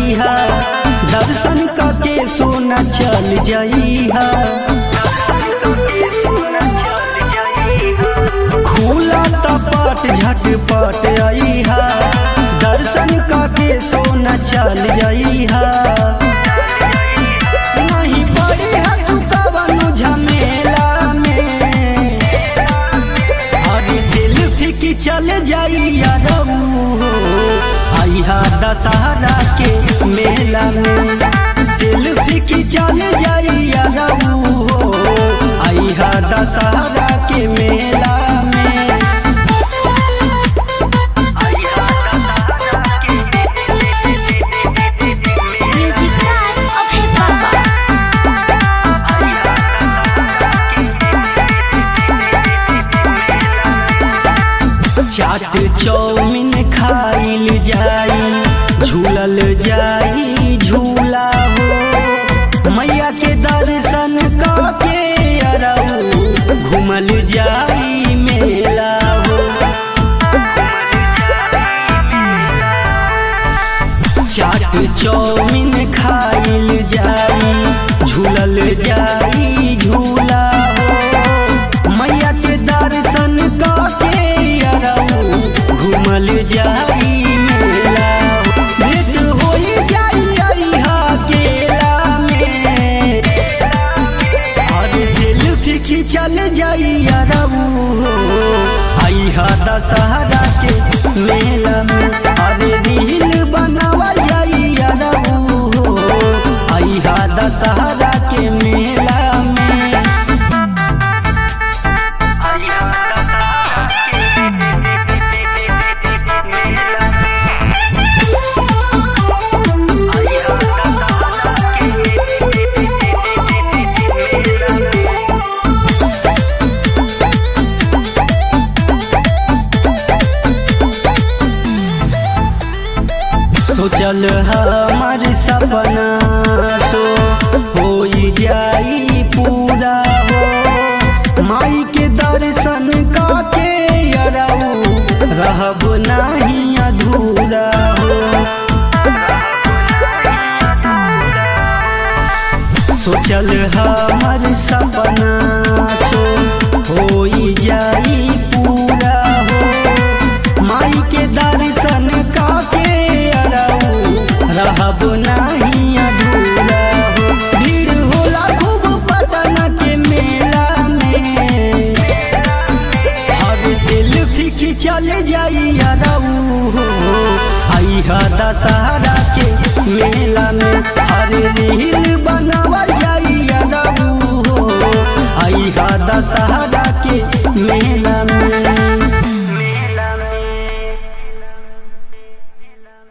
जइहा दर्शन करके सोना चल जइहा खुला तपट झटपट अइहा दर्शन करके सोना चल जइहा नहीं पड़ी है तू कवनो झमेला में अरे सेल्फी की चल जाइया आइहा दशहरा के मेला में सेल्फी की चल जाइया आइहा दशहरा के मेला में Music Time of Hip Hop. Chaat chowmein खाइल जाई झूलल जाई झूला हो मैया के दर्शन के अरऊ घूमल जाई मेला हो चाट चौमिन खाइल जाई झूलल जाई झूला हो मैया के दर्शन के अरऊ घूमल जाई मेला हो भेंट होई जाई अइहा केला में और सेल्फी खिंचल जाई अरऊ आइहा दशहरा के मेला में अरे रील बनावा जाई अरऊ आइहा दशहरा के मेला में सोचल हमार सपना सो हो जाई पूरा हो माई के दर्शन काके अरऊ रहब नहीं अधूरा हो सोचल हमार सपना सो हो जाई पूरा हो माई के दर्शन काके अरऊ रहब नहीं अधूरा हो भीड़ होला खूब पटना के मेला में हर सेल्फी खिंचल जाई अरऊ आइहा दशहरा के मेला में हर रील